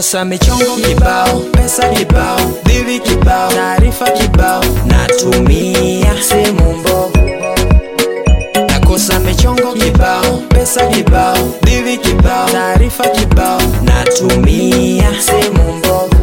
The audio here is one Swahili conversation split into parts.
nakosa michongo kibao, pesa kibao, bibi kibao, taarifa kibao, natumia simu mbovu. Nakosa michongo kibao, pesa kibao, bibi kibao, taarifa kibao, natumia simu mbovu.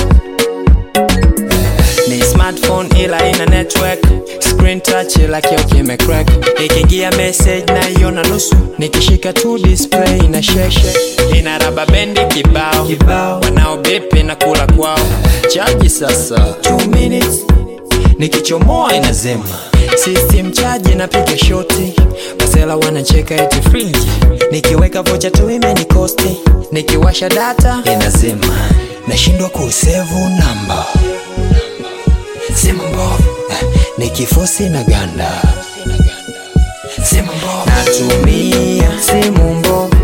Ni smartphone ila ina network Screen touch ila kio kimecrack Ikiingia message na iona nusu Nikishika tu display ina sheshe Ina raba bendi kibao kibao Wanao bepe na kula kwao Chaji sasa 2 minutes Nikichomoa inazema System charge inapiga shoti Masela wanacheka eti free Nikiweka vocha tu imenikosti Nikiwasha data inazima Nashindwa kusevu namba simu mbovu eh, nikifosi na ganda simu mbovu natumia simu mbovu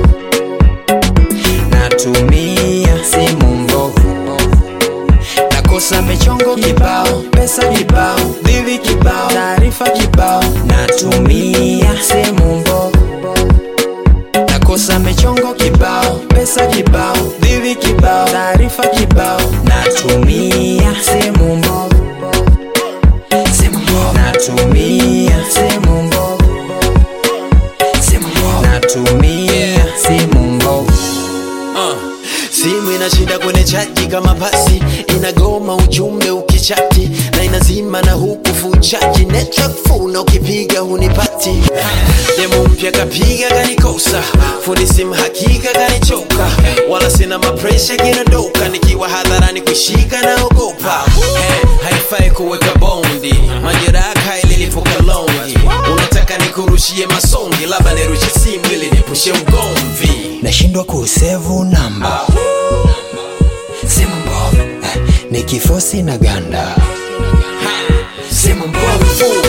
natumia simu mbovu nakosa michongo kibao pesa kibao bibi kibao taarifa kibao natumia simu mbovu nakosa michongo kibao pesa kibao bibi kibao taarifa kibao natumia simu mbovu simu mbovu natumia simu mbovu simu mbovu natumia simu mbovu simu inashinda kwenye chaji kama pasi inagoma ujumbe ukichati na inazima na huku fuchaji network full na ukipiga hunipati demo mpya kapiga kanikosa fundi simu hakika kanichoka wala sina mapresha kinadoka nikiwa hadharani kushika naogopa hey, haifai kuweka bondi majeraha ililipuka longi unataka nikurushie masongi labda nirushe simu ili nipushe ugomvi nashindwa kusevu namba simu mbovu eh, nikifosi na ganda simu mbovu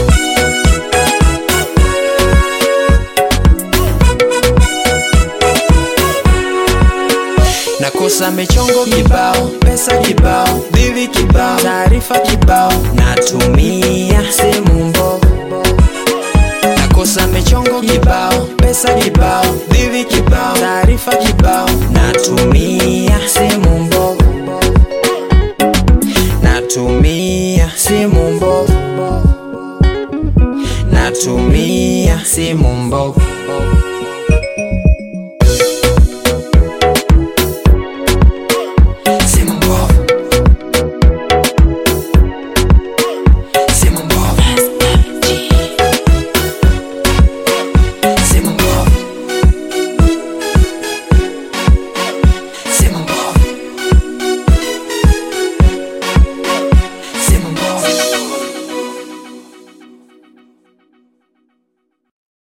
nakosa michongo kibao pesa kibao bibi kibao taarifa kibao natumia simu mbovu nakosa michongo kibao pesa kibao bibi kibao taarifa kibao natumia simu mbovu natumia simu mbovu natumia simu mbovu